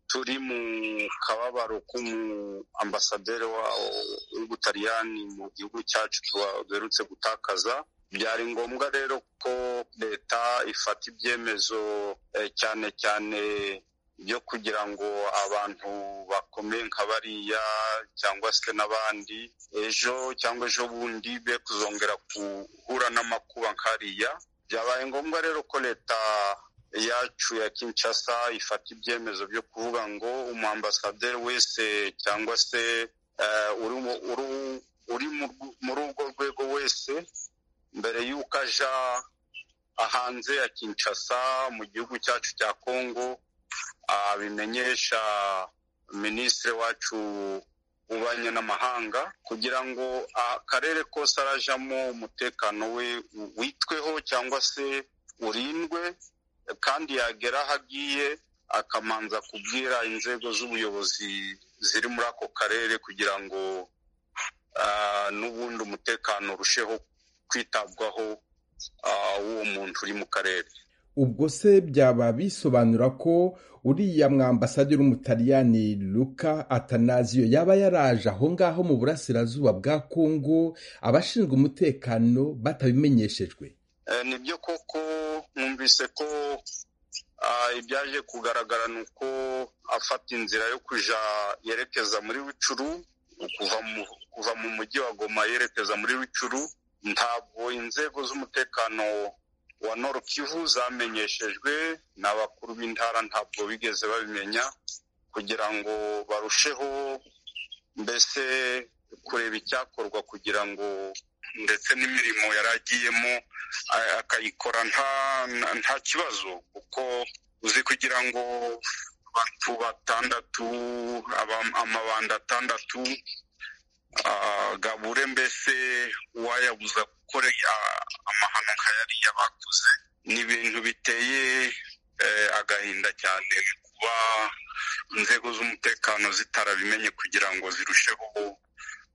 turi mu kababaro k'umu ambasaderi w'ubutaliyani mu gihugu cyacu duherutse gutakaza byari ngombwa rero ko leta ifata ibyemezo cyane cyane byo kugira ngo abantu bakomeye nka bariya cyangwa se n'abandi ejo cyangwa ejo bundi be kuzongera guhura n'amakuba nkariya byabaye ngombwa rero ko leta yacu ya Kinshasa ifata ibyemezo byo kuvuga ngo umwambasaderi wese cyangwa se uri muri urwo rwego wese mbere y'uko aja hanze ya Kinshasa mu gihugu cyacu cya kongo abimenyesha minisitiri wacu ubanye n'amahanga kugira ngo akarere kose arajamo umutekano we witweho cyangwa se urindwe kandi yagera aho agiye akamanza kubwira inzego z'ubuyobozi ziri muri ako karere kugira ngo n'ubundi umutekano urusheho kwitabwaho w'uwo muntu uri mu karere ubwo se byaba bisobanura ko uriya mwambasaderi w'umutaliyani luka atanaziyo yaba yaraje aho ngaho mu burasirazuba bwa kongo abashinzwe umutekano batabimenyeshejwe nibyo koko mwumvise ko ibyaje kugaragara ni uko afata inzira yo kujya yerekeza muri wicuru kuva mu mujyi wa goma yerekeza muri wicuru ntabwo inzego z'umutekano wa noro kivu zamenyeshejwe n'abakuru b'intara ntabwo bigeze babimenya kugira ngo barusheho mbese kureba icyakorwa kugira ngo ndetse n'imirimo yari agiyemo akayikora nta kibazo kuko uzi kugira ngo abantu batandatu amabanda atandatu gabure mbese uwayabuza gukora amahano nka yariya bakoze ni ibintu biteye agahinda cyane kuba inzego z'umutekano zitarabimenye kugira ngo zirusheho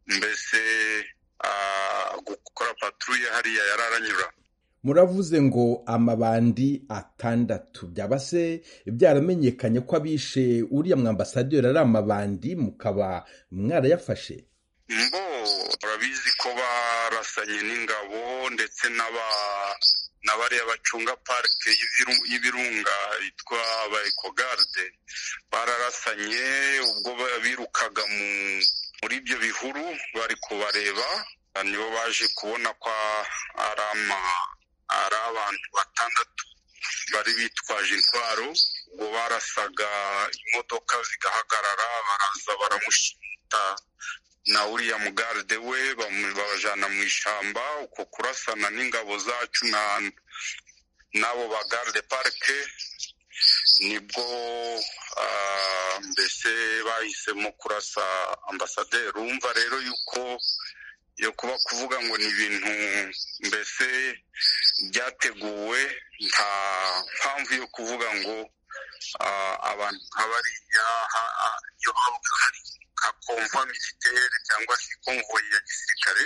mbese gukora paturuye hariya yararanyura muravuze ngo amabandi atandatu byaba se byaramenyekanye ko abishe uriya mwambasaderi ari amabandi mukaba mwarayafashe mbo urabizi ko barasanye n'ingabo ndetse n'abariya bacunga parike y'ibirunga yitwa ba ekogarde bararasanye ubwo birukaga muri ibyo bihuru bari kubareba nibo baje kubona ko ari abantu batandatu bari bitwaje intwaro ubwo barasaga imodoka zigahagarara baraza baramushinga na uriya mugarde we babajyana mu ishyamba uko kurasana n'ingabo zacu n'abo bagarde parike nibwo mbese bahisemo kurasa ambasaderi urumva rero yuko yo kuba kuvuga ngo ni ibintu mbese byateguwe nta mpamvu yo kuvuga ngo abantu nka bariya iyo hari nka komva militeri cyangwa se konvoyi ya gisirikare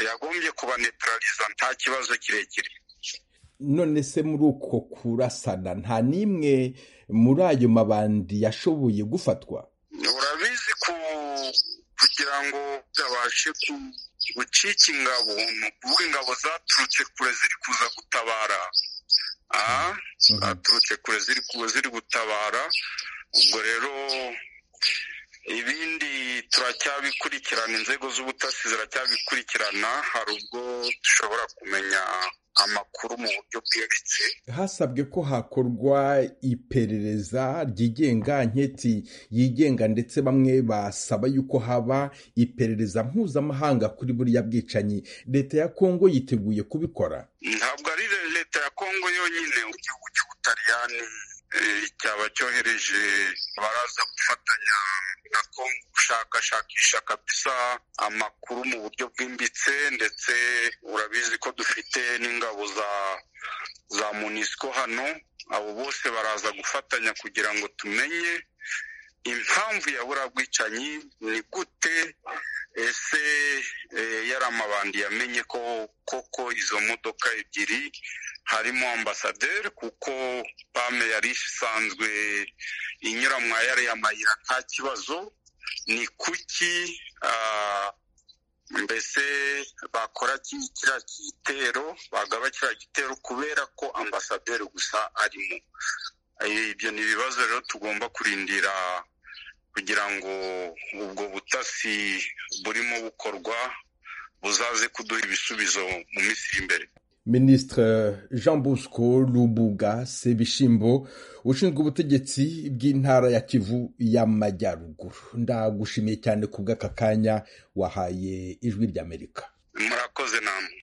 yagombye kubanetarariza nta kibazo kirekire none se muri uko kurasana nta n'imwe muri ayo mabandi yashoboye gufatwa urabizi kugira ngo babashe gucika ingabo ni ukuvuga ingabo zaturutse kure ziri kuza gutabara zaturutse kure ziri gutabara ubwo rero ibindi turacyabikurikirana inzego z'ubutasi ziracyabikurikirana hari ubwo dushobora kumenya amakuru mu buryo bwerekeye hasabwe ko hakorwa iperereza ryigenga nketi yigenga ndetse bamwe basaba yuko haba iperereza mpuzamahanga kuri buriya bwicanyi leta ya kongo yiteguye kubikora ntabwo ari leta ya kongo yonyine igihugu cy'ubutaliyani cyaba cyohereje abaraza gufatanya na kongo gushakashakisha kabisa amakuru mu buryo bwimbitse ndetse urabizi ko dufite n'ingabo za za munisiko hano abo bose baraza gufatanya kugira ngo tumenye impamvu ya buriya bwicanyi ni gute ese yari amabandi yamenye ko koko izo modoka ebyiri harimo ambasaderi kuko pame yari isanzwe inyura mwa yariya mayira nta kibazo ni kuki mbese bakora kiriya gitero bagaba kiriya gitero kubera ko ambasaderi gusa arimo ibyo ni ibibazo rero tugomba kurindira kugira ngo ubwo butasi burimo bukorwa buzaze kuduha ibisubizo mu minsi iri imbere minisitiri jean bosco rubuga sebishimbo ushinzwe ubutegetsi bw'intara ya kivu y'amajyaruguru ndagushimiye cyane ku bw'aka kanya wahaye ijwi ry'amerika murakoze namwe